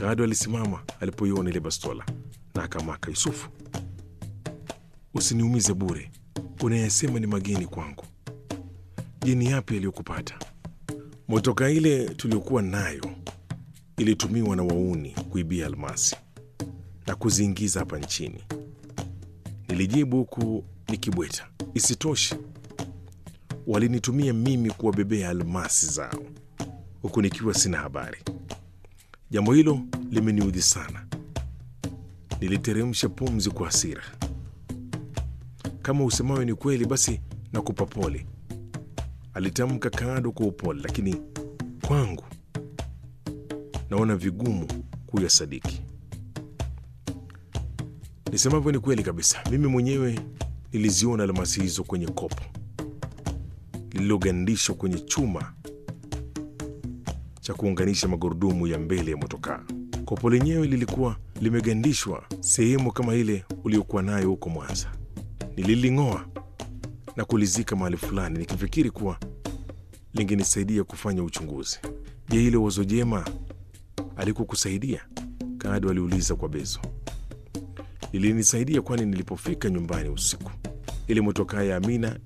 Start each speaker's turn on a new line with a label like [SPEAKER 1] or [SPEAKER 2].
[SPEAKER 1] Kaado alisimama alipoiona ile bastola na akamaka, Yusufu, usiniumize bure, unayesema ni mageni kwangu. Je, ni yapi yaliyokupata? Motoka ile tuliokuwa nayo ilitumiwa na wauni kuibia almasi na kuziingiza hapa nchini, nilijibu huku nikibweta. Isitoshe, walinitumia mimi kuwabebea almasi zao huku nikiwa sina habari. Jambo hilo limeniudhi sana. Niliteremsha pumzi kwa hasira. Kama usemayo ni kweli, basi nakupa pole, alitamka Kaado kwa upole, lakini kwangu naona vigumu kuyasadiki. Nisemavyo ni kweli kabisa. Mimi mwenyewe niliziona almasi hizo kwenye kopo lililogandishwa kwenye chuma cha kuunganisha magurudumu ya mbele ya motokaa. Kopo lenyewe lilikuwa limegandishwa sehemu kama ile uliokuwa nayo huko Mwanza. Nililing'oa na kulizika mahali fulani, nikifikiri kuwa lingenisaidia kufanya uchunguzi. Je, hilo wazo jema alikukusaidia? Kaado aliuliza kwa bezo. Lilinisaidia, kwani nilipofika nyumbani usiku, ile motokaa ya Amina